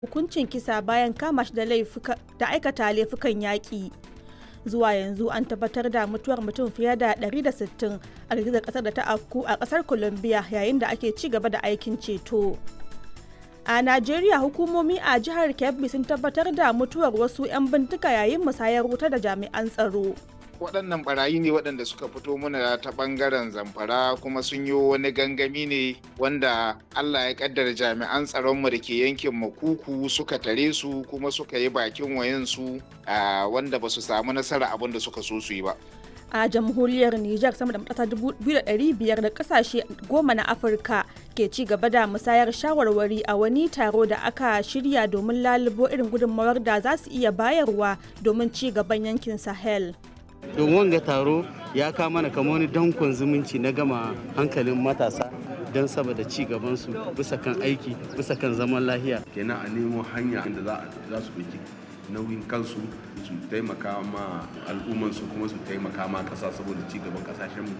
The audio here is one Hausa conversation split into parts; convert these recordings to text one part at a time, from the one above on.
hukuncin kisa bayan kama shi da aikata laifukan yaƙi. Zuwa yanzu an tabbatar da mutuwar mutum fiye da 160 a girgizar ƙasar da ta afku a ƙasar Colombia yayin da ake ci gaba da aikin ceto. A Najeriya hukumomi a jihar Kebbi sun tabbatar da mutuwar wasu 'yan bindiga yayin musayar wuta da jami'an tsaro. waɗannan barayi ne waɗanda suka fito mana ta ɓangaren zamfara kuma sun yi wani gangami ne wanda allah ya ƙaddara jami'an tsaronmu da ke yankin makuku suka tare su kuma suka yi bakin wayansu wanda ba su samu nasara abin da suka so su yi ba a jamhuriyar Nijar sama da matasa 2,500 da kasashe goma na Afirka ke ci gaba da musayar shawarwari a wani taro da aka shirya domin lalubo irin gudunmawar da za su iya bayarwa domin ci gaban yankin Sahel. don wanga taro ya kama mana kamar wani dankon zumunci na gama hankalin matasa don saboda ci gabansu bisa kan aiki bisa kan zaman lahiya kenan a nemo hanya inda za su ɗauki nauyin kansu su taimaka ma al'ummansu kuma su taimaka ma ƙasa saboda ci gaban ƙasashenmu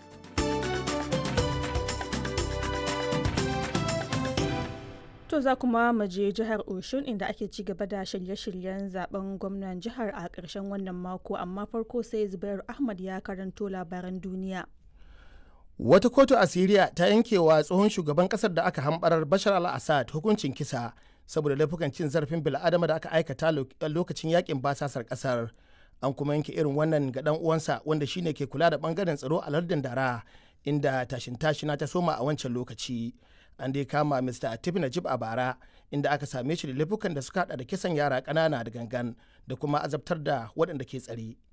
To za kuma mu je jihar Oshun inda ake ci gaba da shirye-shiryen zaben gwamnan jihar a ƙarshen wannan mako amma farko sai Zubairu Ahmad ya karanto labaran duniya. Wata kotu a Siriya ta yankewa tsohon shugaban kasar da aka hambarar Bashar al-Assad hukuncin kisa saboda laifukan cin zarafin bil'adama da aka aikata lokacin yakin basasar kasar. An kuma yanke irin wannan ga dan uwansa wanda shine ke kula da bangaren tsaro a lardin Dara inda tashin tashina ta soma a wancan lokaci. an dai kama Mr. Atif Najib a bara inda aka same shi da laifukan da suka hada da kisan yara ƙanana da gangan da kuma azabtar da waɗanda ke tsare.